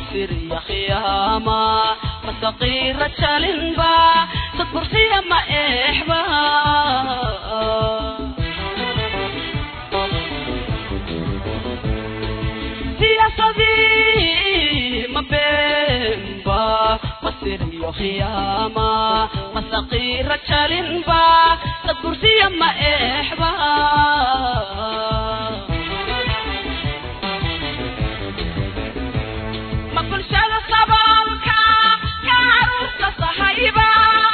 masiriya khiyaama masaqiira jalinba sadbursiya ma eexba siyaasadii ma beenba masiriyo khiyaama masaqiira jalinba sadbursiya ma eexba ma bulshada saboolka ka caruurta sahayba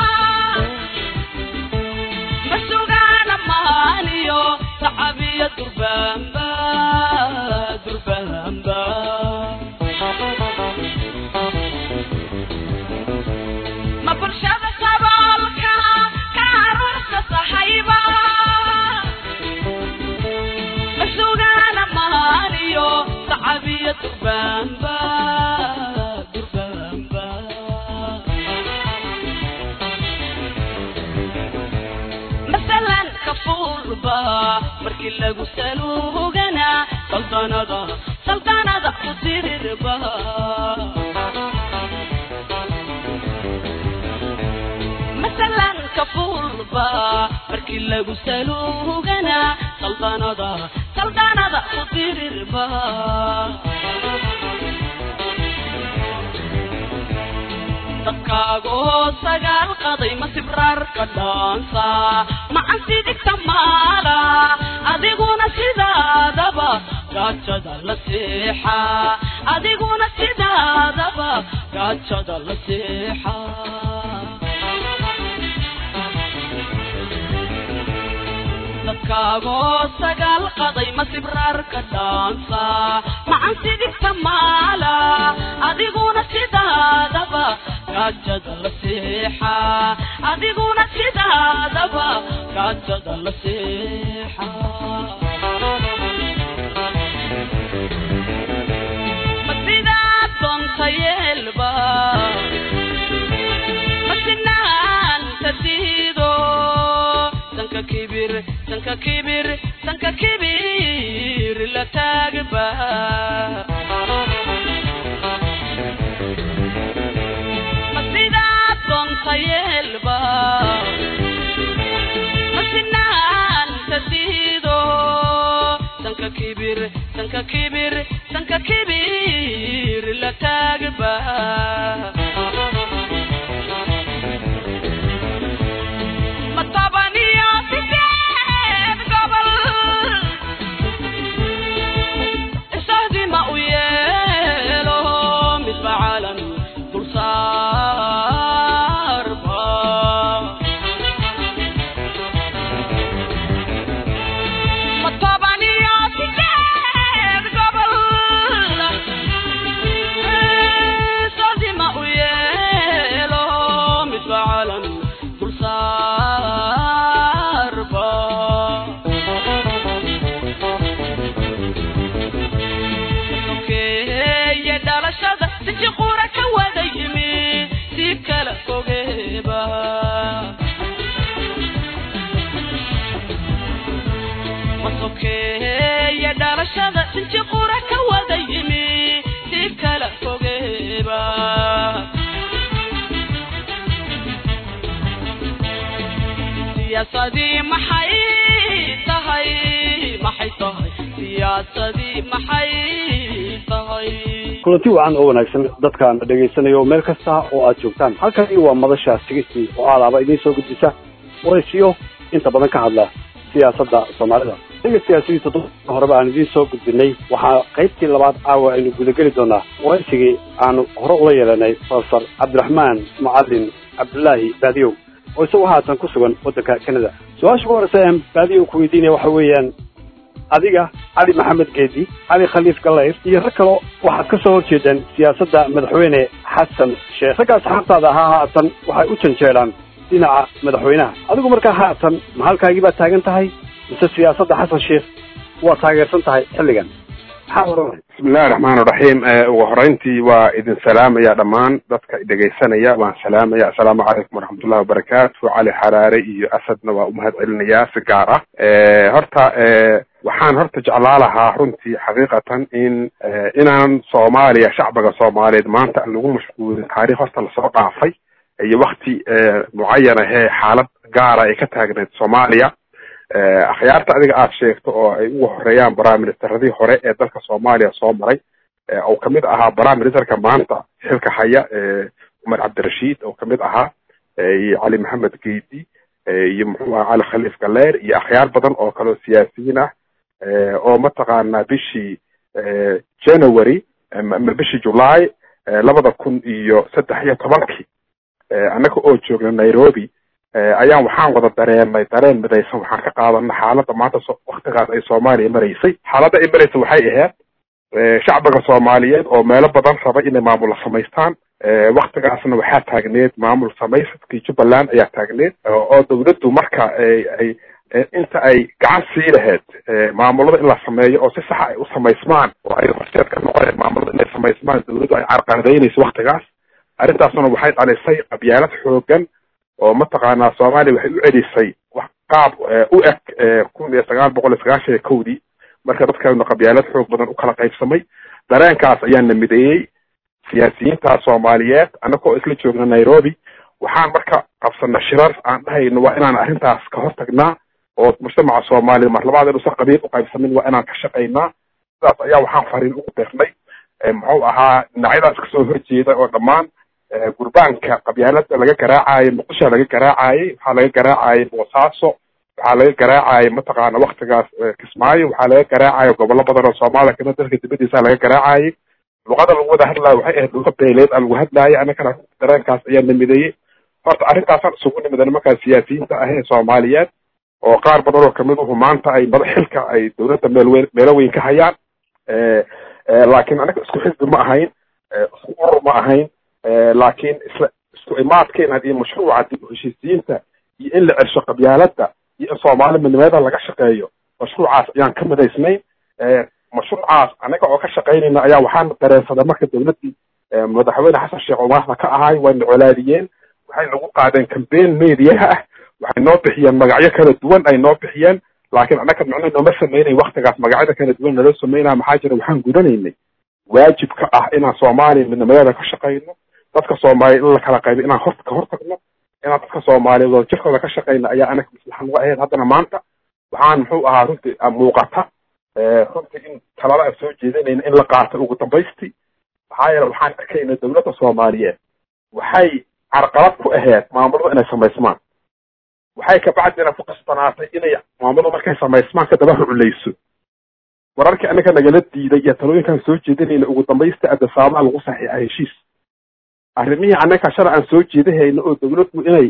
ma sugaana maaniyo sacabiya durbaanba durbaanba ma bulshada saboolka ka caruurta sahayba ma sugaana maaniyo sacabiya durbaanba durbaanba masalan kafuurba markii lagu saluugana saldanada saldanada ku tirirba masalan kafuurba markii lagu saluugana saldanada saldanada ku tirirba dadkaagoo sagaal qaday ma sibraarka dhaansa macan sidigta maala adiguna sidaadaba gaajada la seexa adiguna sidaadaba gaajada la seexa dadkaagoo sagaal qaday ma sibraarka dhaansa macan sidigta maala adiguna sidaadaba gaajada la seexa adiguna sidaadaba gaajada la seexa ma sidaad doonta yeelba ma sinaanta diido sanka kibir sanka kibir sanka kibir la taagba ma sidaad doonta yeelba ma sinaanta diido sanka kibir sanka kibir sanka kibir la taagba ma tabaniyo sideed gobol isahdi ma u yeelo midba calan dulsaarba ma tabaniyo sideed gobol isahdi ma u yeelo midba calan dulsaarba sokeeye dhalashada siji qura ka wada yimi si kala fogeeba ma sokeeye dhalashada siji qura ka wada yimi si kala fogeeba siyaasadii maxay tahay maxay tahay siyaasadii maxay tahay kulanti wacan oo wanaagsan dadkaan dhegaysanayo meel kasta oo aad joogtaan halkani waa madasha sigistii oo aalaaba idiin soo gudbisa waraysiyo inta badan ka hadla siyaasadda soomaalida dhegeystayaal sidii toddoba horeba aan idiin soo gudbinay waxaa qaybtii labaad caawa aynu gudageli doonaa waraysigii aanu hore ula yeelanay profesor cabdiraxmaan mucalin cabdullaahi baadiyow oo isagu haatan ku sugan waddanka canada su-aasha ugu horeysa aan baadiyow ku weydiinaya waxa weeyaan adiga cali maxamed geedi cali khaliif gallayr iyo rag kalo waxaad ka soo horjeedaan siyaasadda madaxweyne xasan sheekh raggaas xabtaada ahaa haatan waxay u janjeedhaan dhinaca madaxweynaha adigu markaa haatan ma halkaagii baad taagan tahay mise siyaasadda xasan sheekh waa taageersan tahay xilligan maxaa oranay bismillahi raxmaan iraxiim ugu horeyntii waa idin salaamaya dhammaan dadka dhegaysanaya waan salaamaya assalaamu calaykum waraxmatullahi wabarakaatu cali xaraare iyo asadna waa umahad celinayaa si gaar ah horta waxaan horta jeclaa lahaa runtii xaqiiqatan in inaan soomaaliya shacbiga soomaaliyeed maanta aan lagu mashquulin taarikh horta lasoo dhaafay iyo wakti mucayan ahee xaalad gaara ay ka taagneed soomaaliya akhyaarta adiga aada sheegto oo ay ugu horeeyaan baraministeradii hore ee dalka soomaaliya soo maray oo kamid ahaa baraministerka maanta xilka haya cumar cabdirashiid oo kamid ahaa iyo cali maxamed geedi iyo muxuu aha cali khaliif galeer iyo akhyaar badan oo kaleo siyaasiyiin ah oo mataqaanaa bishii january ama bishii july labada kun iyo saddex iyo tobankii annaga oo joogna nairobi ayaan waxaan wada dareenay dareen midaysan waxaan ka qaadana xaaladda maanta waktigaas ay soomaaliya maraysay xaaladda ay maraysa waxay ahayd shacbiga soomaaliyeed oo meelo badan raba inay maamul samaystaan waktigaasna waxaa taagneed maamul samaysadkii jubbaland ayaa taagneed oo dawladdu marka ay inta ay gacan sii lahayd maamulada in la sameeyo oo si saxa ay u samaysmaan oo ay horseed ka noqoneen maamulada inay samaysmaan dawladdu ay carqaladaynayso waktigaas arrintaasna waxay dhalisay qabyaalad xoogan oo mataqaanaa soomaaliya waxay u celisay wax qaab u eg kun iyo sagaal boqol iyo sagaashan iyo kowdii marka dadkana qabyaalad xoog badan u kala qaybsamay dareenkaas ayaana mideeyey siyaasiyiinta soomaaliyeed annagoo isla joogna nairobi waxaan marka qabsana shirar aan dhahayno waa inaan arrintaas ka hortagnaa oo mujtamaca soomaaliya mar labaad inuusan qabiil u qaybsamin waa inaan ka shaqaynaa sidaas ayaa waxaan fariin ugu dirnay muxuu ahaa dhinacyadaas kasoo horjeeda oo dhammaan gurbaanka qabyaalada laga garaacaayo muqdisho laga garaacayey waxaa laga garaacayay boosaaso waxaa laga garaacayay mataqaana waktigaas kismaayo waxaa laga garaacayo gobollo badan oo soomaaliya kamid dalka dibadiisa laga garaacayay luqada lagu wada hadlaayo waxay ahayd luqa beeleed a lagu hadlaayo annagana dareenkaas ayaa namideeyey horta arrintaasaan isugu nimida nimankaa siyaasiyiinta ah ee soomaaliyeed oo qaar badan oo kamid uhu maanta ay mada xilka ay dawladda meelweyn meelo weyn ka hayaan laakiin anaga isku xisbi ma ahayn isku urur ma ahayn laakiin isla isku imaadkeena iyo mashruuca dib uheshiisiyiinta iyo in la celsho qabyaalada iyo in soomaali midnimada laga shaqeeyo mashruucaas ayaan ka midaysnayn mashruucaas anaga oo ka shaqaynayna ayaa waxaan dareensaday marka dawladdii madaxweyne xasan sheekh umaarna ka ahay wayna colaadiyeen waxay nagu qaadeen cambaign mediaha ah waxay noo bixiyeen magacyo kala duwan ay noo bixiyeen laakiin annaga micno nooma sameynay waktigaas magacyada kala duwan naloo sameynaya maxaa jira waxaan gudanaynay waajib ka ah inaan soomaaliya midnimadeeda ka shaqayno dadka soomaaliya in la kala qaybo inaan hor ka hortagno inaan dadka soomaaliyeed oo jirkooda ka shaqayno ayaa anaga maslaxa nagu ahayd haddana maanta waxaan muxuu ahaa runtii muuqata runtii in talada aan soo jeedinayna in la qaato ugu dambaystii maxaa yeele waxaan arkayna dawladda soomaaliyeed waxay carqalad ku ahayd maamulada inay samaysmaan waxay kabacdina ku qasbanaatay inay maamulada markay samaysmaan kadaba ruculeyso wararkii anaga nagala diiday iyo talooyinkaan soo jeedinayna ugu dambaysta adasaamaa lagu saxiixa heshiis arrimihii annaga shalay aan soo jeedahayna oo dawladdu inay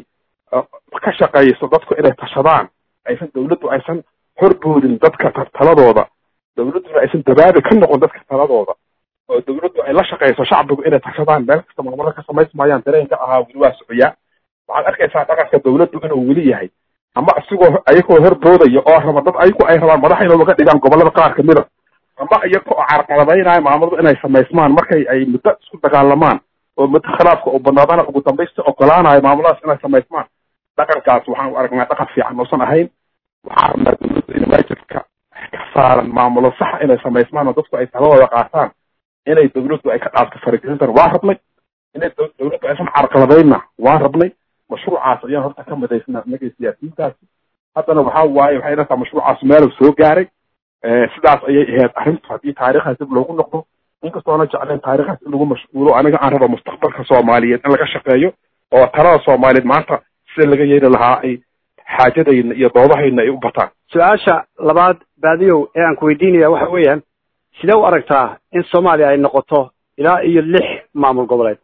ka shaqayso dadku inay tashadaan aysan dawladdu aysan horboodin dadka taladooda dawladduna aysan dabaabi ka noqon dadka taladooda oo dawladdu ay la shaqayso shacbigu inay tashadaan meel kasta maamulada ka samaysmayaan dareenka ahaa weli waa socoyaa waxaad arkaysaa dhaqanka dawladdu inuu weli yahay ama isigoo ayagoo horboodaya oo raba dad ayagu ay rabaan madax inay uga dhigaan gobollada qaar kamida ama iyaga oo carqaladaynaya maamuladu inay samaysmaan markay ay muddo isku dagaalamaan oo muddo khilaafka oo banaadana ugu dambaysta ogolaanayo maamuladaas inay samaysmaan dhaqankaas waxaan u aragnaa dhaqan fiican uusan ahayn waxaan rabnaa dawladda in waajibka ka saaran maamulo saxa inay samaysmaan oo dadku ay taladooda qaataan inay dawladdu ay ka dhaafto faragelintan waa rabnay inay dawladdu aysan carqaladayna waa rabnay mashruucaas ayaan horta ka midaysna inagay siyaasiyiintaasi haddana waxaa waaye waxay dhataa mashruucaas meelu soo gaaray sidaas ayay ahayd arrintu haddii taariikhdaas dib loogu noqdo inkastoona jecleen taariikhdaas in lagu mashquulo aniga aan raba mustaqbalka soomaaliyeed in laga shaqeeyo oo talada soomaaliyeed maanta sida laga yeeli lahaa ay xaajadayna iyo doodahayna ay u bataan su-aasha labaad baadiyow ee aan ku weydiinaya waxa weeyaan sidee u aragtaa in soomaaliya ay noqoto ilaa iyo lix maamul goboleed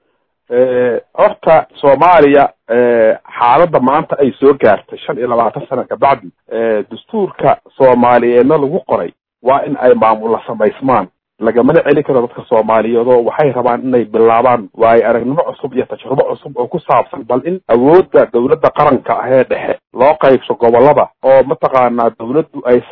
horta soomaaliya xaaladda maanta ay soo gaartay shan iyo labaatan sana kabacdi dastuurka soomaaliyeedna lagu qoray waa in ay maamulla samaysmaan lagamana celin karo dadka soomaaliyeed oo waxay rabaan inay bilaabaan waayo aragnimo cusub iyo tajrubo cusub oo ku saabsan bal in awoodda dawladda qaranka ah ee dhexe loo qaybso gobolada oo mataqaanaa dawladdu aysan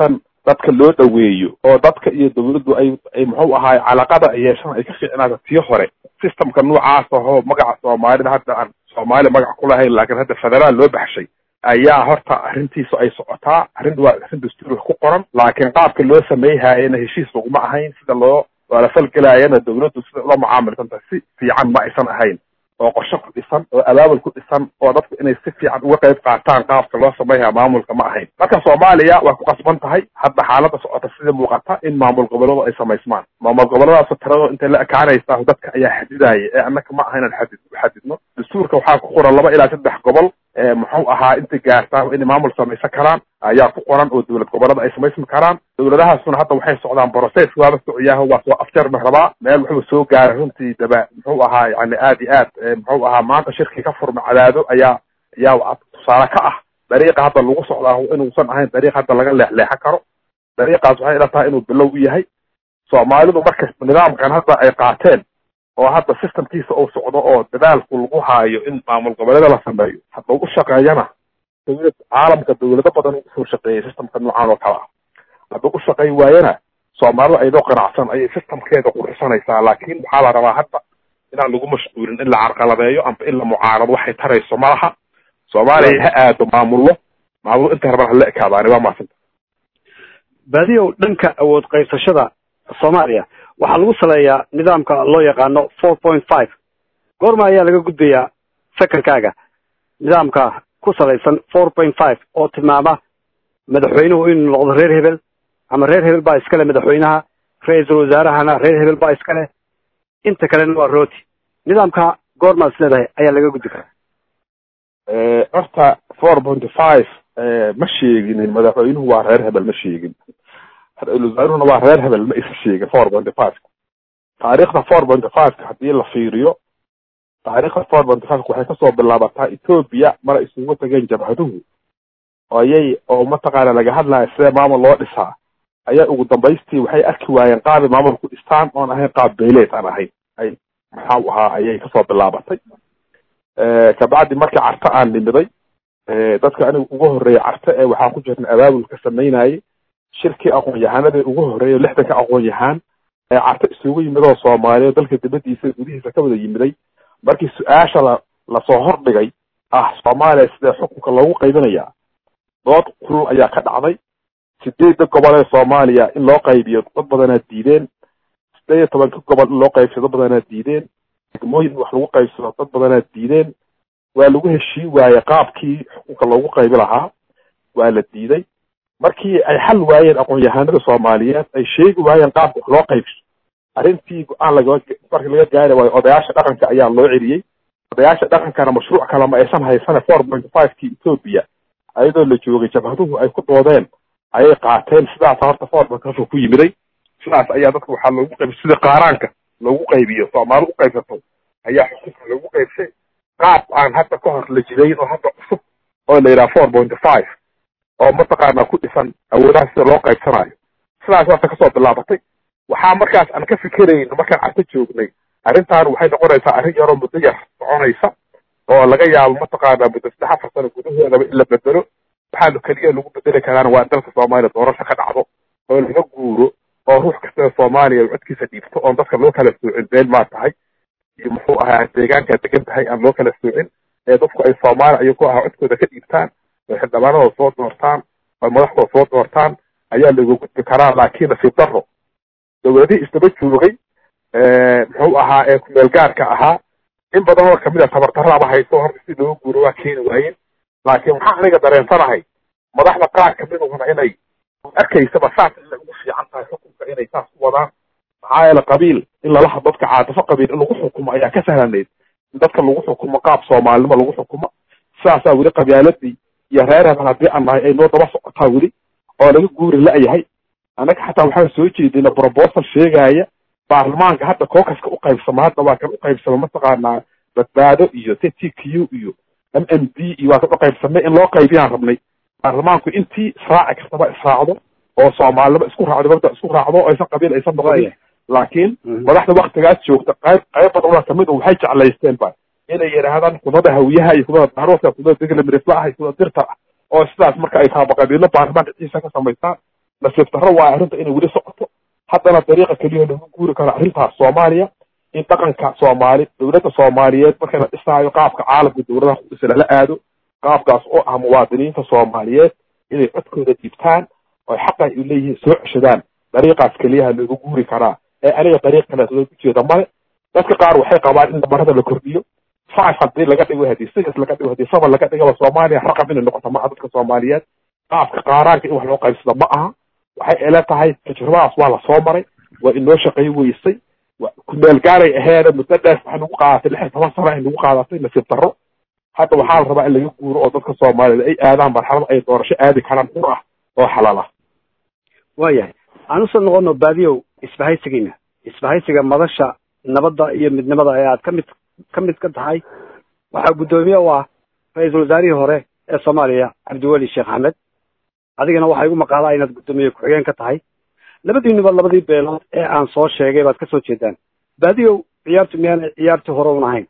dadka loo dhaweeyo oo dadka iyo dawladdu ay ay muxuu ahaay calaqada ay yeeshaan ay ka fiicnaata tii hore systemka noocaas ahoo magaca soomaalida hadda aan soomaali magac ku lahayn laakiin hadda federaal loo baxshay ayaa horta arrintiisu ay socotaa arrin waa arrin dastuuriga ku qoran laakiin qaabka loo sameeyhaayana heshiis laguma ahayn sida loo wala falgelaayana dawladdu sida ula mucaamilsanta si fiican ma aysan ahayn oo qorshe ku dhisan oo abaabul ku dhisan oo dadku inay si fiican uga qayb qaataan qaabka loo sameynaya maamulka ma ahayn marka soomaaliya waa ku qasban tahay hadda xaaladda socota sida muuqata in maamul gobolladu ay samaysmaan maamul gobolladaas tiradoo intay la ekaanaysaa dadka ayaa xadidaya ee annaka ma aha inaan xadid xadidno dastuurka waxaa ku qoran laba ilaa saddex gobol muxuu ahaa intay gaartaa inay maamul samaysan karaan ayaa ku qoran oo dowlad gobollada ay samaysmi karaan dowladahaasuna hadda waxay socdaan process waaba sociyaaho waa soo afjarma rabaa meel wuxuu soo gaaray runtii daba muxuu ahaa yani aad iyo aad muxuu ahaa maanta shirkii ka furma cadaado ayaa ayaa tusaale ka ah dariiqa hadda lagu socdaa inuusan ahayn dariiq hadda laga leexleexan karo dariiqaas waxay ila tahay inuu bilow u yahay soomaalidu marka nidaamkan hadda ay qaateen oo hadda systemkiisa uu socdo oo dadaalku lagu haayo in maamul goboleeda la sameeyo hadda u shaqeeyana dawlad caalamka dawlado badan usoo shaqeeyay systemka noocan oo kale ah hadda u shaqey waayana soomaalida aydoo qanacsan ayay systemkeeda qurxisanaysaa laakiin waxaa la rabaa hadda inaan lagu mashquulin in la carqaladeeyo amba in la mucaarado waxay tarayso malaha soomaaliya ha aado maamullo maamullo inta rabaan hala ekaadaani waa maasanta baadiyow dhanka awood qaybsashada soomaaliya waxaa lagu saleeyaa nidaamka loo yaqaano four point five goorma ayaa laga gudbayaa sekankaaga nidaamka ku salaysan four point five oo tilmaama madaxweynuhu inuu noqdo reer hebel ama reer hebel baa iskale madaxweynaha ra-iisul wasaarahana reer hebel baa iskale inta kalena waa rooti nidaamka goormaad is leedahay ayaa laga gudbi karaa horta four point five ma sheeginin madaxweynuhu waa reer hebel ma sheegin ra-isul wasaaruhuna waa reer hebel ma isa sheegin four point five taariikhda four point five haddii la fiiriyo taariikhda four point five waxay kasoo bilaabataa ethoobia mara isugu tageen jabhaduhu ayay oo mataqaana laga hadlaya sidee maamul loo dhisaa ayaa ugu dambaystii waxay arki waayeen qaabay maamul ku dhistaan oon ahayn qaab beyleed aan ahayn ay maxau ahaa ayay kasoo bilaabatay kabacdi markii carte aan nimiday dadka aniga ugu horreeyay carte ee waxaan ku jirnay abaabulka samaynayay shirkii aqoon-yahanadii ugu horreeyay lixdanka aqoon-yahaan ee carte isugu yimid oo soomaaliya dalka dibadiisa gudihiisa ka wada yimiday markii su-aasha la lasoo hordhigay ah soomaaliya sidee xukunka loogu qaybinayaa dood kulul ayaa ka dhacday sideedda gobol ee soomaaliya in loo qaybiyo dad badanaa diideen sideed iyo tobanka gobol in loo qaybsado dad badanaa diideen degmooyin in wax lagu qaybsado dad badanaa diideen waa lagu heshii waaye qaabkii xukunka loogu qaybi lahaa waa la diiday markii ay xal waayeen aqoon-yahanada soomaaliyeed ay sheegi waayeen qaabka wax loo qaybso arrintii go-aan laga markii laga gaari waayo odayaasha dhaqanka ayaa loo celiyey odayaasha dhaqankana mashruuc kale ma aysan haysane four point five kii ethoobia ayadoo la joogay jabhaduhu ay ku doodeen ayay qaateen sidaas horta four point five ku yimiday sidaas ayaa dadka waxaa loogu qaybi sida qaaraanka loogu qaybiyo soomaali u qaybsato ayaa xukunka loogu qaybsay qaab aan hadda ka hor la jidayn oo hadda cusub oo la yidhaha four point five oo mataqaana ku dhisan awoodaha sida loo qaybsanayo sidaas waata kasoo bilaabatay waxaa markaas aan ka fikerayn markaan carto joognay arrintan waxay noqonaysaa arrin yaroo muddo yar soconaysa oo laga yaabo mataqaana muddo saddex afar sano gudahoodaba in la bedelo waxaanu keliya lagu bedeli karaan waa in dalka soomaaliya doorasho ka dhacdo oo laga guuro oo ruux kasta soomaaliya codkiisa dhiibto oon dadka loo kala soocin been maa tahay iyo muxuu ahaa deegaankaa degan tahay aan loo kala soocin ee dadku ay soomaaliya ayuu ku ahaa codkooda ka dhiibtaan oo xildhibaanadooda soo doortaan oo madaxdooda soo doortaan ayaa laga gudbi karaa laakiin nasiib daro dowladihii isdaba joogay muxuu ahaa ee kumeel gaarka ahaa in badan oo kamid a tabardarraaba hayso horta si looga guuro waa keeni waayeen laakiin waxaan aniga dareensanahay madaxda qaar kamidahuna inay arkaysaba saas inay ugu fiican tahay xukunka inay saas u wadaan maxaa yeele qabiil in lala hadlo dadka caatafo qabiil in lagu xukumo ayaa ka sahlaneyd in dadka lagu xukumo qaab soomaalinimo lagu xukumo sidaasaa weli qabyaaladii iyo reer hebel haddii aan nahay ay noo daba socotaa weli oo laga guuri la-yahay annaga xataa waxaan soo jeedina proposal sheegaya baarlamaanka hadda kookaska u qaybsama hadda waa kan u qaybsama mataqaanaa badbaado iyo t t q iyo m m d iyo waa kan u qaybsamay in loo qaybiyaan rabnay baarlamaanku intii israaci kartaba israacdo oo soomaalinimo isku raacdo mabda isku raacdo o aysan qabiil aysan noqonin laakiin madaxda waktigaas joogta qayb qayb badan kamid waxay jeclaysteen ba inay yidhaahdaan kudada hawiyaha iyo kudada daarooska kudada degla miriflaha iyo kudada dirta ah oo sidaas marka ay taaba qabiilo baarlamaanka ciisa ka samaystaan nasiib darro waa arrinta inay weli socoto haddana dariiqa keliya lagu guuri karo arrintaas soomaaliya in dhaqanka soomaali dowladda soomaaliyeed marka la dhisaayo qaabka caalamka dowladaha ku dhisa lala aado qaabkaas oo ah muwaadiniinta soomaaliyeed inay codkooda dhiibtaan oo xaqa ay leeyihiin soo ceshadaan dariiqaas keliyaha loogu guuri karaa ee aniga dariiq kaleet loogu jeeda male dadka qaar waxay qabaan in damarada la kordhiyo five haddii laga dhigo haddii six laga dhigo haddii seven laga dhigaba soomaaliya raqam inay noqoto maaha dadka soomaaliyeed qaabka qaaraanka in wax loo qaybsado ma aha waxay ila tahay tajribadaas waa lasoo maray waa inoo shaqay weysay kumeel gaaray aheene muddo dheer waxay nagu qaadatay lix iyo toban sano ay nagu qaadatay nasiib darro hadda waxaa la rabaa in laga guuro oo dadka soomaaliyeed ay aadaan marxalad ay doorasho aadi karaan xur ah oo xalaal ah waayahay aan usoo noqono baadiyow isbahaysigiina isbahaysiga madasha nabadda iyo midnimada ee aad kamid ka mid ka tahay waxaa guddoomiye u ah ra-iisul wasaarihii hore ee soomaaliya cabdiweli sheekh axmed adigana waxaa igu maqaalaa inaad guddoomiye ku-xigeen ka tahay labadiinuba labadii beelood ee aan soo sheegay baad kasoo jeedaan baadiyow ciyaartu miyaana ciyaartii hore un ahayn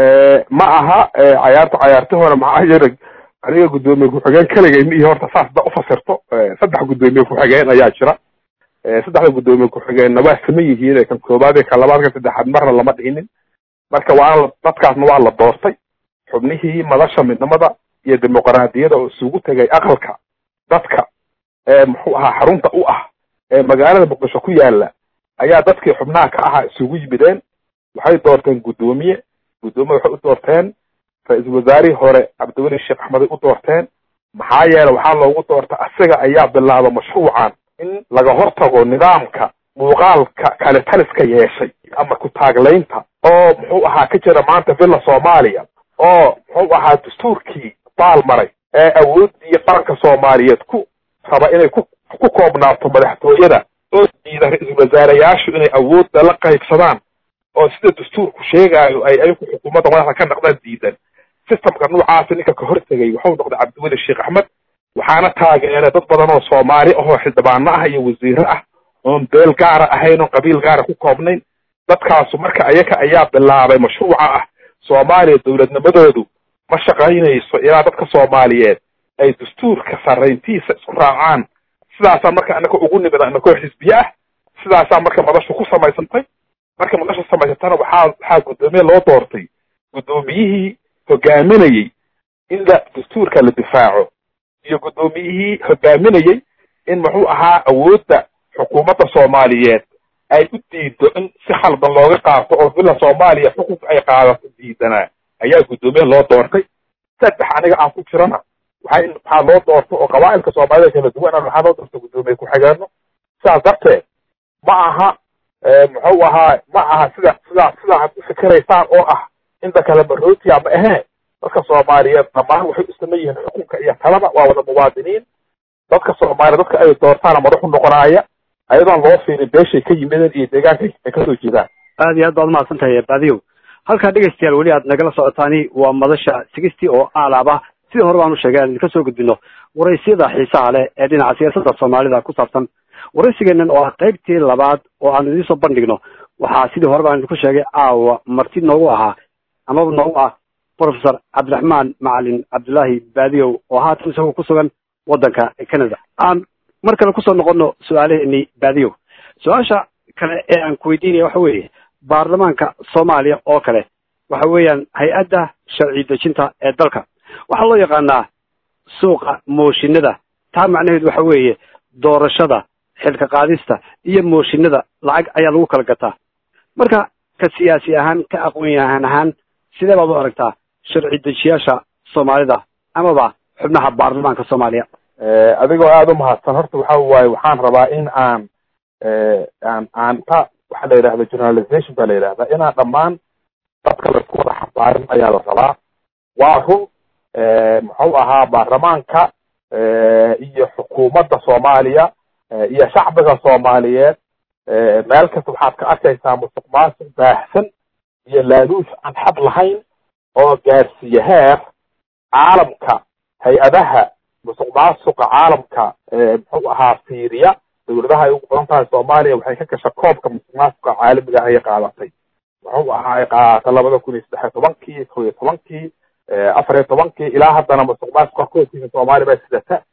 ma aha cayaarta cayaarti hore maxaa yeelay aniga guddoomiye ku-xigeen kaligay miihi horta saas da ufasirto saddex guddoomiye ku-xigeen ayaa jira saddexda guddoomiye ku-xigeenna waa saman yihiin kan koobaad iyo kan labaad kan saddexaad marna lama dhihinin marka waana dadkaasna waa la doortay xubnihii madasha midnimada iyo dimuqraadiyada oo isugu tegay aqalka dadka ee muxuu ahaa xarunta u ah ee magaalada muqdisho ku yaala ayaa dadkii xubnaha ka ahaa isugu yimideen waxay doorteen guddoomiye guddoomiye waxay u doorteen ra-iisul wasaarihii hore cabdiweli sheekh axmeday u doorteen maxaa yeele waxaa loogu doorta asiga ayaa bilaaba mashruucan in laga hortago nidaamka muuqaalka kale taliska yeeshay ama ku taaglaynta oo muxuu ahaa ka jira maanta villa soomaaliya oo muxuu ahaa dastuurkii baal maray ee awooddii qaranka soomaaliyeed ku raba inay ku ku koobnaato madaxtooyada oo diida ra-iisul wasaareyaashu inay awoodda la qaybsadaan oo sida dastuurku sheegaayo ay ayagu xukuumadda madaxda ka naqdaan diidan systemka noocaasi ninka ka hortegay wuxuu noqday cabdiweli sheekh axmed waxaana taageeray dad badan oo soomaali ahoo xildhibaano ah iyo wasiiro ah oon beel gaara ahayn oon qabiil gaara ku koobnayn dadkaasu marka ayaga ayaa bilaabay mashruuca ah soomaaliya dowladnimadoodu ma shaqaynayso ilaa dadka soomaaliyeed ay dastuurka sarrayntiisa isku raacaan sidaasaa marka anaka ugu nimida inakoo xisbiye ah sidaasaa marka madashu ku samaysantay marka madasha samaysantana waxaa waxaa guddoomiye loo doortay guddoomiyihii hogaaminayey in la dastuurka la difaaco iyo guddoomiyihii hogaaminayey in muxuu ahaa awoodda xukuumadda soomaaliyeed ay u diido in si khaldan looga qaato oo villa soomaaliya xukunka ay qaadato diidanaa ayaa guddoomiye loo doortay saddex aniga aan ku jirana waxaa waxaa loo doorto oo qabaa'ilka soomaalida kala duwan waxaa loo doorta guddoomiye ku-xigeenno sidaas darteed ma aha muxuu ahaa ma aha sida sidaa sidaa ad u fikiraysaan oo ah inta kale marootiya ma ahee dadka soomaaliyeed dhammaan waxay u saman yihiin xukunka iyo talada waa wada muwaadiniin dadka soomaaliya dadka ay doortaana madaxu noqonaaya ayadoon loo fiirin beeshay ka yimideen iyo deegaanka ay kasoo jeedaan aad iyo aad baad umahadsan tahay baadiyow halkaa dhegaystayaal weli aad nagala socotaani waa madasha sigistii oo aalaaba sidii hore baanu sheegay aan idinka soo gudbino waraysyada xiisaha leh ee dhinaca siyaasadda soomaalida ku saabsan waraysigeenan oo ah qaybtii labaad oo aanu idiin soo bandhigno waxaa sidii hore baan idinku sheegay caawa marti noogu ahaa amaba noogu ah professor cabdiraxmaan macalin cabdullaahi baadiyow oo haatan isagoo ku sugan waddanka canada aan mar kale kusoo noqono su-aalaheenii baadiyow su-aasha kale ee aan ku weydiinaya waxa weeye baarlamaanka soomaaliya oo kale waxa weeyaan hay-adda sharci dejinta ee dalka waxaa loo yaqaanaa suuqa mooshinada taa macnaheedu waxa weeye doorashada xilka qaadista iyo mooshinada lacag ayaa lagu kala gataa marka ka siyaasi ahaan ka aqoon-yahan ahaan sidee baad u aragtaa sharci dejiyaasha soomaalida amaba xubnaha baarlamaanka soomaaliya adigoo aada u mahadsan horta waxa waaye waxaan rabaa in aan aan aan ta waxaa la yidhahda journalization baa la yidhahdaa inaan dhammaan dadka laisku wada xabaarin ayaa la rabaa waa run muxuu ahaa baarlamaanka iyo xukuumadda soomaaliya iyo shacbiga soomaaliyeed meel kasta waxaad ka arkaysaa musuq maasuq baahsan iyo laaluush aan xad lahayn oo gaarsiiye heer caalamka hay-adaha musuq maasuqa caalamka muxuu ahaa fiiriya dawladaha ay ugu badan tahay soomaaliya waxay ka gasha koobka musuq maasuqa caalamiga ayay qaadatay muxuu ahaa ay qaadatay labada kun iyo saddex iyo tobankii ko iyo tobankii afar iyo tobankii ilaa haddana musuq maasuqa koobkiisa soomaaliya baa sidata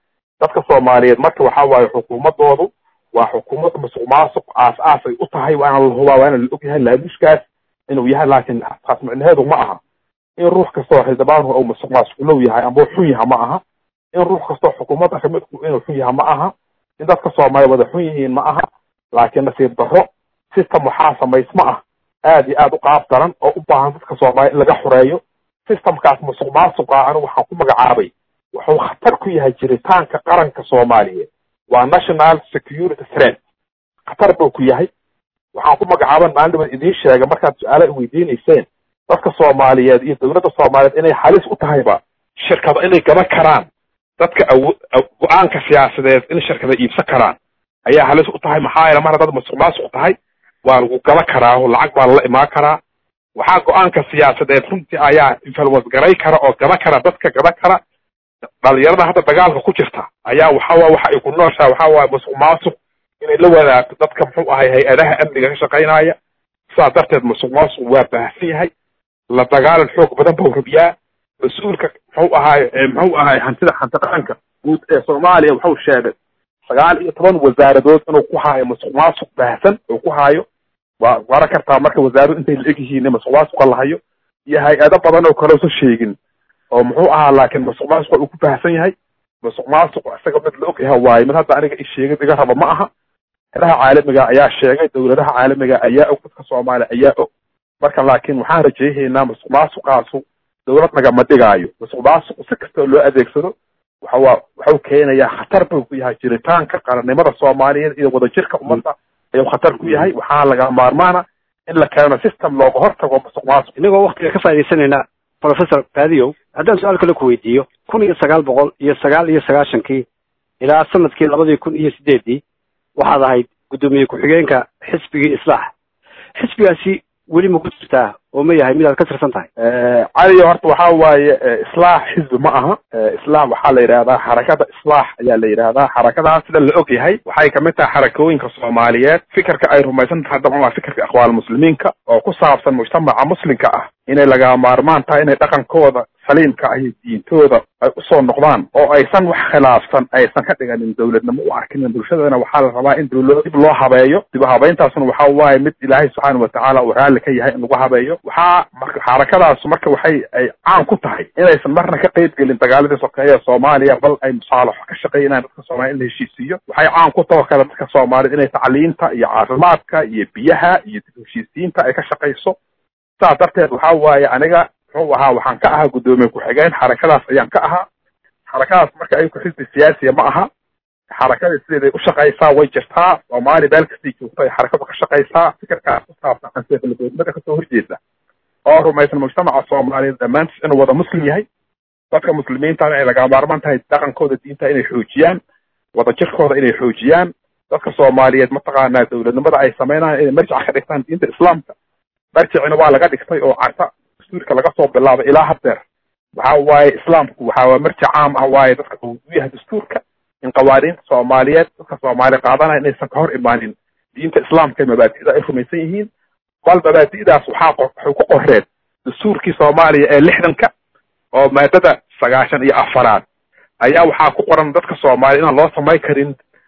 dadka soomaaliyeed marka waxa waaye xukuumadoodu waa xukuumad musuq maasuq aas aasay u tahay waana la hubaa waana la og yahay laabushkaas inuu yahay laakiin taas micnaheedu ma aha in ruux kastoo xildhibaanhu uu musuq maasuqlow yahay amba xun yaha ma aha in ruux kastoo xukuumadda kamidku inuu xun yaha ma aha in dadka soomaaliya wada xun yihiin ma aha laakiin nasiib darro system waxaa samaysma ah aad iyo aad u qaab daran oo u baahan dadka soomaaliya in laga xoreeyo systemkaas musuq maasuqa anigu waxaan ku magacaabay wuxuu khatar ku yahay jiritaanka qaranka soomaaliyeed waa national security threat khatar buu ku yahay waxaan ku magacaaban maalin dhaban idiin sheega markaad su-aala i weydiinayseen dadka soomaaliyeed iyo dowladda soomaaliyeed inay halis u tahayba shirkado inay gaban karaan dadka awo go-aanka siyaasadeed in shirkada iibsan karaan ayaa halis u tahay maxaa yeele mar haddaad musuq maasuq tahay waa lagu gaba karaa oo lacag baa lala imaan karaa waxaa go-aanka siyaasadeed runtii ayaa influence garay kara oo gaba kara dadka gaba kara dhalinyarada hadda dagaalka ku jirta ayaa waxawa waxa ay ku nooshaa waxa waaye musuq maasuq inay la wadaagto dadka muxuu ahay hay-adaha amniga ka shaqaynaya sidaas darteed musuq maasuq waa baahsan yahay la dagaalan xoog badan buu rabiyaa mas-uulka muxuu ahaay muxuu ahaay hantida hanti qaranka guud ee soomaaliya wuxuu sheegay sagaal iyo toban wasaaradood inuu ku haayo musuq maasuq baahsan uu ku haayo waa garan kartaa marka wasaaradu intay la eg yihiin musuq maasuqa lahayo iyo hay-ado badan oo kale usan sheegin oo muxuu ahaa laakiin musuq maasuqa uu ku baahsan yahay musuq maasuq isaga mid la og yahay waaye mid hadda aniga isheegid iga raba ma aha helaha caalamiga ayaa sheegay dowladaha caalamiga ayaa og dadka soomaaliya ayaa og marka laakiin waxaan rajayhaynaa musuq maasuqaasu dowlad nagama dhigaayo musuq maasuqu si kastoo loo adeegsado waxawaa waxuu keenayaa khatar buu ku yahay jiritaanka qarannimada soomaaliyeed iyo wadajirka ummadda ayuu khatar ku yahay waxaa laga maarmaana in la keeno system looga hortago musuq maasuq inagoo waktiga ka faa'iidaysanayna professor baadiyow haddaan su-aal kale ku weydiiyo kun iyo sagaal boqol iyo sagaal iyo sagaashankii ilaa sanadkii labadii kun iyo sideeddii waxaad ahayd guddoomiye ku-xigeenka xisbigii islaax xisbigaasi weli ma ku jirtaa oo ma yahay midaad ka tirsan tahay caliyo horta waxa waaye islaax xisbi ma aha islaax waxaa la yidhahdaa xarakada islaax ayaa la yidhahdaa xarakadaas sida la og yahay waxay kamid tahay xarakooyinka soomaaliyeed fikirka ay rumaysan tahay dabcan waa fikirka ikhwaan muslimiinka oo ku saabsan mujtamaca muslimka ah inay laga maarmaan tahay inay dhaqankooda saliimka ah iyo diintooda ay usoo noqdaan oo aysan wax khilaafsan aysan ka dhiganin dowladnimo u arkinin bulshadana waxaa la rabaa in dowlad dib loo habeeyo dib habeyntaasna waxa waaye mid ilaahay subxaana watacaala uu raalli ka yahay in lagu habeeyo waxaa marka xarakadaas marka waxay ay caan ku tahay inaysan marna ka qeyb gelin dagaaladii sokeeye soomaaliya bal ay musaalaxo ka shaqeynayaan dadka soomaaliya in la heshiisiiyo waxay caan ku taho kale dadka soomaaliyed inay tacliinta iyo caafimaadka iyo biyaha iyo dib heshiisiinta ay ka shaqayso saas darteed waxa waaye aniga muxuu ahaa waxaan ka ahaa guddoomiye ku-xigeen xarakadaas ayaan ka ahaa xarakadaas marka ayku xisbi siyaasiya ma aha xarakada sideeday u shaqaysaa way jirtaa soomaali meel kastay joogto ay xarakadu ka shaqaysaa fikirkaas ku saabsan anseefaladoodnimada kasoo horjeeda oo rumaysan mujtamaca soomaaliyeed dhammaantiis inuu wada muslim yahay dadka muslimiintana ay laga maarmaan tahay dhaqankooda diinta inay xoojiyaan wadajirkooda inay xoojiyaan dadka soomaaliyeed mataqaanaa dowladnimada ay sameynayaan inay marjica ka dhigtaan diinta islaamka marjicina waa laga dhigtay oo carta dastuurka laga soo bilaabay ilaa haddeer waxa waaye islaamku waxa waa marji caam ah waaye dadka uu u yahay dastuurka in qawaaniinta soomaaliyeed dadka soomaaliya qaadanaya inaysan ka hor imaanin diinta islaamka mabaadi'da ay rumaysan yihiin bal mabaadi'daas waxaa waxay ku qoreen dastuurkii soomaaliya ee lixdanka oo maadada sagaashan iyo afaraad ayaa waxaa ku qoran dadka soomaaliya inaan loo samayn karin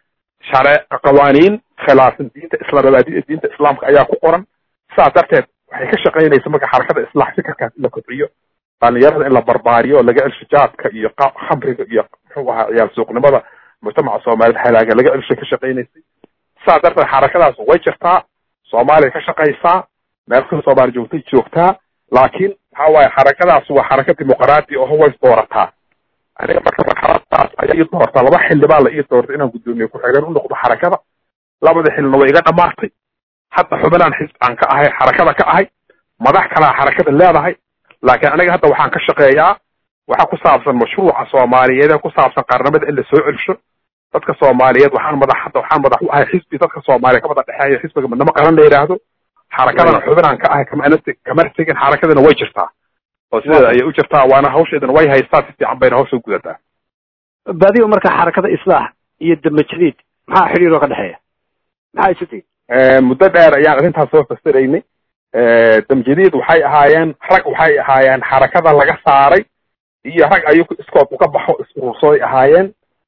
share qawaaniin khilaafsan diinta islam mabaadi'da diinta islaamka ayaa ku qoran sidaas darteed waxay ka shaqaynaysa marka xarakada islaax fikirkaas in la kobciyo dhalinyarada in la barbaariyo laga celsho jaadka iyo khamriga iyo muxuu ahaa ciyaal suuqnimada mujtamaca soomaaliyeed halaaga laga celshay ka shaqaynaysay sidaas darteed xarakadaas way jirtaa soomaaliya ka shaqaysaa meel kasta soomaaliya joogtay joogtaa laakiin waxa waaye xarakadaas waa xaraka dimuqraadi oo way doorataa aniga marka marxaladaas ayaa ii doortaa laba xilli baa la ii doortay inaan guddoomiye ku-xigeen u noqdo xarakada labada xilina way iga dhamaatay hadda xubinaan xisb aan ka ahay xarakada ka ahay madax kalaa xarakada leedahay laakiin aniga hadda waxaan ka shaqeeyaa waxa ku saabsan mashruuca soomaaliyeed ee ku saabsan qarnimada in la soo celsho dadka soomaaliyeed waxaan madax hadda waxaan madax u ahay xisbi dadka soomaaliya ka wada dhexeeya xisbiga midnimo qaran la yidhaahdo xarakadana xubinaan ka ahay kama kamar tegin xarakadana way jirtaa oo sideeda ayay u jirtaa waana hawsheedana way haystaa si fiican bayna hawsha gudataa baadiyo marka xarakada islaax iyo damajadiid maxaa xidhiiroo ka dhexeeya maxaa isu tihin muddo dheer ayaan arrintaas soo fasiraynay damjadiid waxay ahaayeen rag waxay ahaayeen xarakada laga saaray iyo rag ayagu iskood uga baxo is-urursooday ahaayeen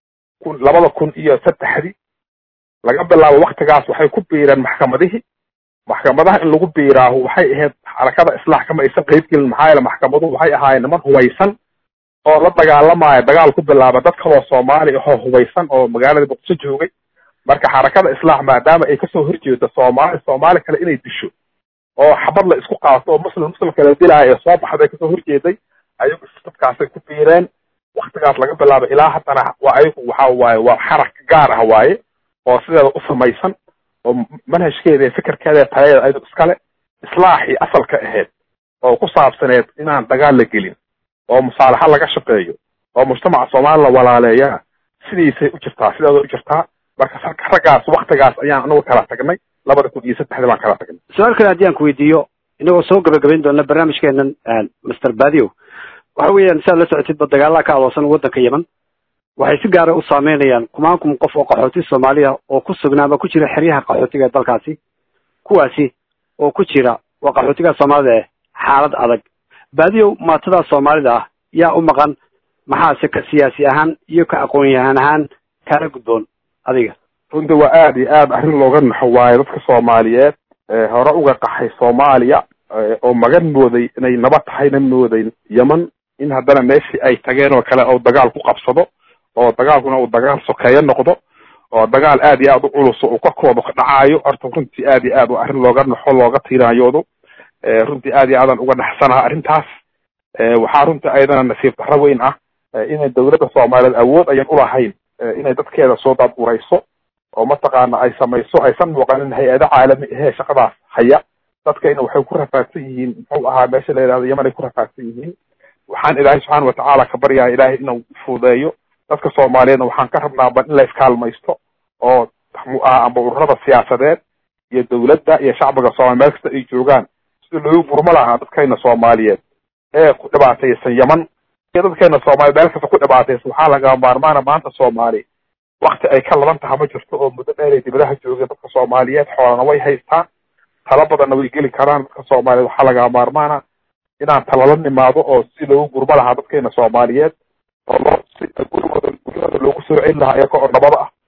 kun labada kun iyo saddexdii laga bilaabo waktigaas waxay ku biireen maxkamadihii maxkamadaha in lagu biiraahu waxay ahayd xarakada islaax kama aysan qeybgelin maxaa yeele maxkamaduhu waxay ahaayeen niman hubaysan oo la dagaalamaya dagaal ku bilaaba dad kaloo soomaali ahoo hubaysan oo magaalada muqdisho joogay marka xarakada islaax maadaama ay kasoo horjeedo soomaali soomaali kale inay disho oo xabad la isku qaato oo muslim muslim kale dilaayo ee soo baxday kasoo horjeeday ayagu dadkaasay ku biireen waktigaas laga bilaabo ilaa haddana waa ayagu waxa waaye waa xarak gaar ah waaye oo sideeda u samaysan oo manhajkeeda iyo fikirkeeda iyo taladeeda ayadu iskale islaaxii asalka ahayd oo ku saabsaneed inaan dagaal la gelin oo musaalaxa laga shaqeeyo oo mujtamaca soomaali la walaaleeyaa sidiisay u jirtaa sideeda u jirtaa marka raggaas waktigaas ayaan anagu kala tagnay labada kun iyo saddexdii baan kala tagnay su-aal kale haddii aan ku weydiiyo inagoo soo gabagabayn doona barnaamijkeenan master badio waxa weeyaan si aad la socotidba dagaalaha ka aloosan waddanka yeman waxay si gaara u saameynayaan kumaan kun qof oo qaxooti soomaaliya oo ku sugnaa ama ku jira xeryaha qaxootiga ee dalkaasi kuwaasi oo ku jira waa qaxootiga soomaalida eh xaalad adag baadiyow maatadaa soomaalida ah yaa u maqan maxaase ka siyaasi ahaan iyo ka aqoon-yahan ahaan kaala gudboon adiga runtii waa aada iyo aada arrin looga naxo waayo dadka soomaaliyeed hore uga qaxay soomaaliya oo magan mooday inay nabad tahayna mooday yeman in haddana meeshii ay tageen oo kale oo dagaal ku qabsado oo dagaalkuna uu dagaal sokeeyo noqdo oo dagaal aad iyo aad u culus uu korkooda ka dhacaayo horta runtii aad iyo aad waa arrin looga naxo looga tiiraanyoodo runtii aad iyo aadaan uga naxsanaha arrintaas waxaa runtii ayadana nasiib darro weyn ah inay dawladda soomaaliyeed awood ayan ulahayn inay dadkeeda soo daadurayso oo mataqaana ay samayso aysan muuqanin hay-ado caalami ahee shaqadaas haya dadkayna waxay ku rafaadsan yihiin muxuu ahaa meesha la yidhahdo yeman ay ku rafaadsan yihiin waxaan ilaahay subxaana watacaala ka baryaha ilaahay inuu fududeeyo dadka soomaaliyeedna waxaan ka rabnaa bal in la iskaalmaysto oo muxuu ahaa amba ururada siyaasadeed iyo dawladda iyo shacbiga soomaliya meel kasta ay joogaan sida loogu gurmo lahaa dadkayna soomaaliyeed ee ku dhibaataysan yeman iyo dadkayna soomaaliyeed meel kasta ku dhibaataysan waxaa laga maarmaana maanta soomaali wakti ay ka laban taha ma jirto oo muddo dheer ay dibadaha joogeen dadka soomaaliyeed xoolana way haystaan tala badanna way geli karaan dadka soomaaliyeed waxaa laga maarmaana inaan talala nimaado oo si loogu gurmo lahaa dadkeena soomaaliyeed oo loo si gurigooda guryahooda loogu soo celin lahaa iyaga oo nabada ah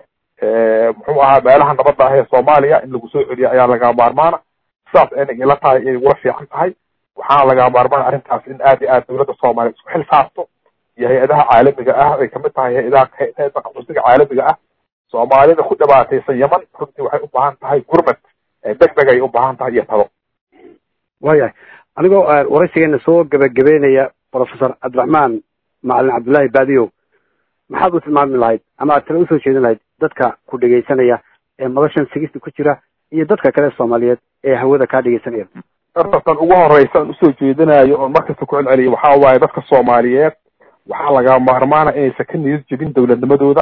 muxuu ahaa meelaha nabadda ah ee soomaaliya in lagu soo celiyo ayaa laga maarmaana sidaas ayna ila tahay ay ugula fiican tahay waxaana laga maarmaana arrintaas in aad iyo aad dawladda soomaaliya isku xil saarto iyo hay-adaha caalamiga ah ay kamid tahay hay-adaha hay-ada qaxootiga caalamiga ah soomaalida ku dhibaataysan yeman runtii waxay u baahan tahay gurmad deg deg ay u baahan tahay iyo talo waayahay anigoo waraysigeena soo gebagabeynaya professor cabdiraxmaan macalin cabdullaahi baadiyow maxaad u tilmaami lahayd ama aad tala usoo jeedin lahayd dadka ku dhegaysanaya ee madashan sigista ku jira iyo dadka kale soomaaliyeed ee hawada kaa dhegaysanaya dartan ugu horeysa aan usoo jeedinayo oon markasta ku celceliyo waxaa waaye dadka soomaaliyeed waxaa laga maarmaana inaysan ka niyad jebin dawladnimadooda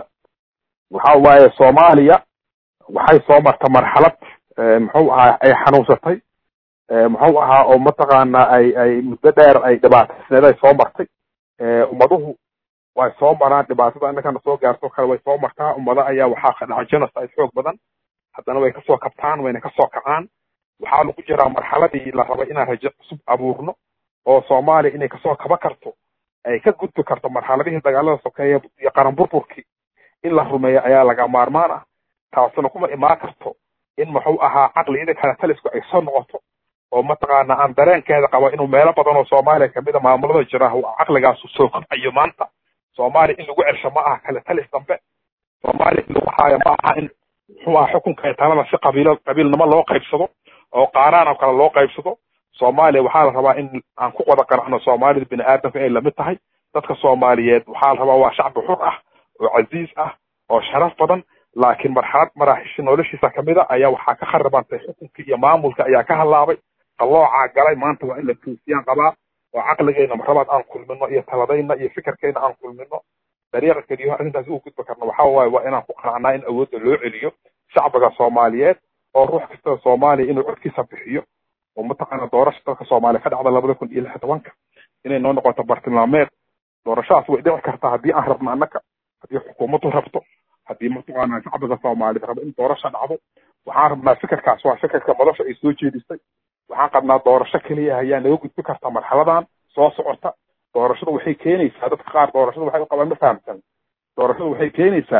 waxa waaye soomaaliya waxay soo marta marxalad muxuu ahaa ay xanuunsatay muxuu ahaa oo mataqaana ay ay muddo dheer ay dhibaataysneed ay soo martay ummaduhu way soo maraan dhibaatada innakana soo gaarto kale way soo martaa ummada ayaa waxaa ka dhaca genocide xoog badan haddana way kasoo kabtaan wayna kasoo kacaan waxaa lagu jiraa marxaladii la rabay inaan rajo cusub abuurno oo soomaaliya inay kasoo kaba karto ay ka gudbi karto marxaladihii dagaalada sokeeya iyo qaran burburkii in la rumeeyo ayaa laga maarmaan ah taasina kuma imaan karto in muxuu ahaa caqliyada kale talisku ay soo noqoto oo mataqaana aan dareenkeeda qabo inuu meelo badan oo soomaaliya kamida maamulada jira caqligaasu soo kobcayo maanta soomaaliya in lagu celsho ma aha kale talis dambe soomaaliya in lagu haayo ma aha in muxuu aha xukunka talada si qabiilo qabiilnimo loo qaybsado oo qaaraan oo kale loo qaybsado soomaaliya waxaa la rabaa in aan ku wada qanacno soomaalida bini aadamka inay lamid tahay dadka soomaaliyeed waxaa la rabaa waa shacbi xur ah oo casiiz ah oo sharaf badan laakiin marxalad maraaxishi noloshiisa kamid a ayaa waxaa ka kharibantay xukunka iyo maamulka ayaa ka halaabay qalloocaa galay maanta waa in la toosiyaan qabaa oo caqligeyna marlabaad aan kulmino iyo taladayna iyo fikirkeyna aan kulmino dariiqa keliyo arrintaasi u gudbi karna waxaa waaye waa inaan ku qanacnaa in awoodda loo celiyo shacbiga soomaaliyeed oo ruux kasta soomaaliya inuu codkiisa bixiyo oo mataqaana doorasha dalka soomaaliya ka dhacda labada kun iyo lix tobanka inay noo noqoto bartilmaameed doorashadaas way dhici kartaa haddii aan rabno annaka haddii xukuumaddu rabto haddii mataqaana shacbiga soomaaliyeed rabo in doorasha dhacdo waxaan rabnaa fikirkaas waa fikirka madasha ay soo jeedisay waxaan qabnaa doorasho keliya ayaa naga gudbi karta marxaladan soo socota doorashadu waxay keenaysaa dadka qaar doorashada waxay u qabaan ma fahamsan doorashadu waxay keenaysaa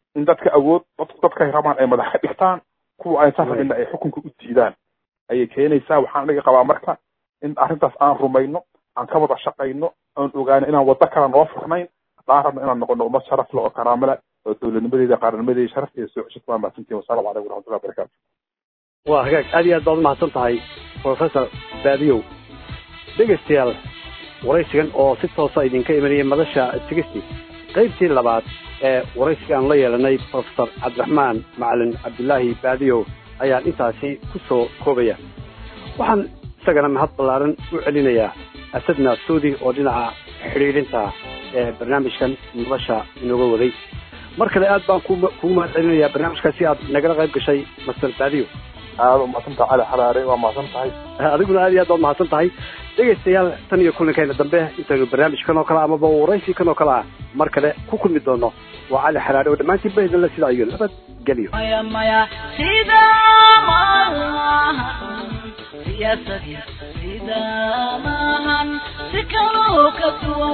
in dadka awood dadku dadkay rabaan ay madax ka dhigtaan kuwa aysan rabinna ay xukunka u diidaan ayay keenaysaa waxaan aniga qabaa marka in arrintaas aan rumayno aan ka wada shaqayno aan ogaano inaan waddo kale noo furnayn haddaan rabno inaan noqono ummad sharaf leh oo karaamo leh oo dowladnimadeeda qarannimadeeda sharafteeda soo ceshad waa mahadsantihin wasalaamu calaykum waraxmatullahi wabarakaatu waa hagaag aad iyo aad baad umahadsan tahay professor baadiyow dhegaystayaal waraysigan oo si toosa idinka imanaya madasha sigisti qaybtii labaad ee waraysiga aan la yeelanay professor cabdiraxmaan macalin cabdilaahi baadiyow ayaan intaasi ku soo koobaya waxaan isagana mahad ballaaran u celinayaa asad naasuudi oo dhinaca xidhiidhinta ee barnaamijkan madasha inooga waday mar kale aad baan kugu mahad celinayaa barnaamijkaasi aad nagala qayb gashay master baadiyo aada umahadsantaha cali xaraare waa mahadsan tahay adiguna aad iyo aad baad mahadsan tahay dhegaystayaal tan iyo kulankeena dambe intaynu barnaamijkan oo kale amaba waraysikan oo kale ah mar kale ku kulmi doono waa cali xaraare oo dhammaantiin bahidinle sidaa iyo nabad geliyo maya maya sida maahan siyaasadii sida maahan si kaloo ka duwan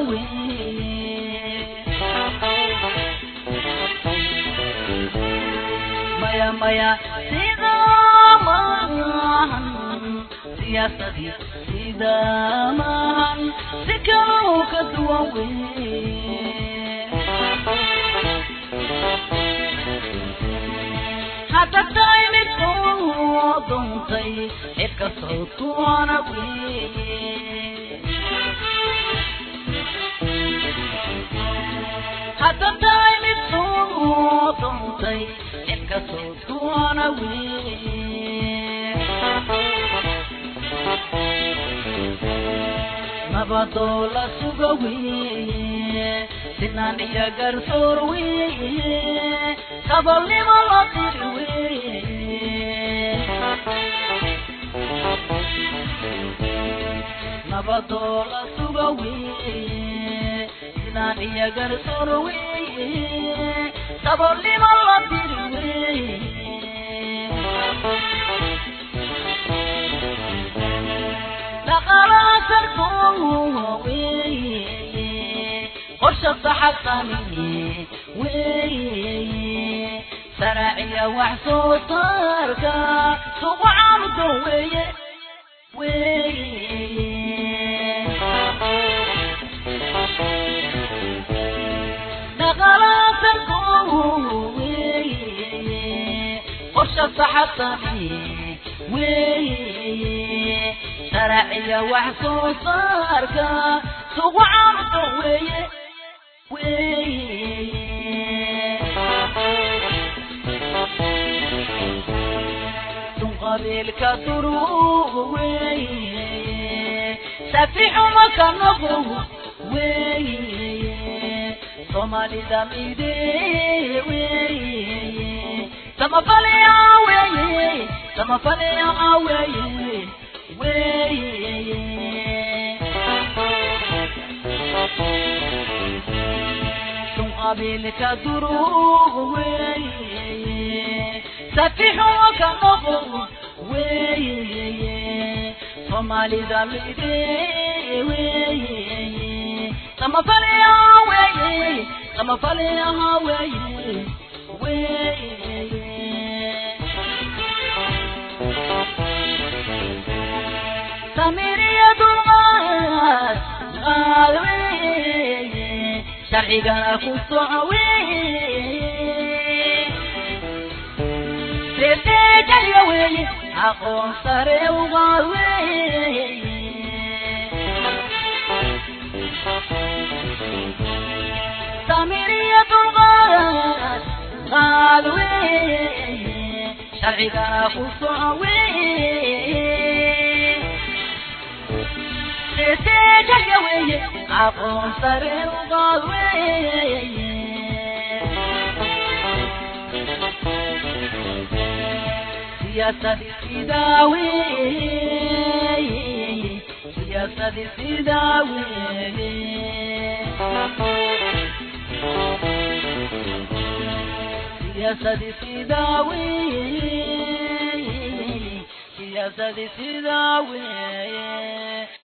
wey maya maya sida maahan siyaasadii sida maahan si kaloo ka duwan wey hadda tahay mid oo duntay cidka sawdkuwana wey hadda tahay mid oo duntay cidka sawdkuwana wey nabadoo la suga weye sinaan iyo garsoor weye sabolnimo la diri weye nabadoo la suga weye sinaan iyo garsoor weye sabolnimo la diri weye dhaqalaasarkoo weye qorsha saxabsamiye weye saraaciya wax soo saarka sugu caamdo weye weye dhaqalaasarkoo weye qorsha saxabsamiye weye sharciga wax soo saarka sugu caamdo weye dun qabiilka duruugu weye safixuma ka noqo weye soomaalida mide weye samafalaya weye samafalaya weye dun qabiilka duruugu weye safixuma ka noqo weye soomaalida mide weye samafalaya weye samafalaya weye weye samiriya dulqaad qaad weye sharcigana ku soco weye seeseejaya weye aqoon sare ugaad weye samiriya dulqaad qaad weye sharcigana ku soco weye seeseejaya weye aqoon sare ugaad weye siyaasadii sidaa weye siyaasadii sidaa weye siyaasadii sidaa weye siyaasadii sidaa weye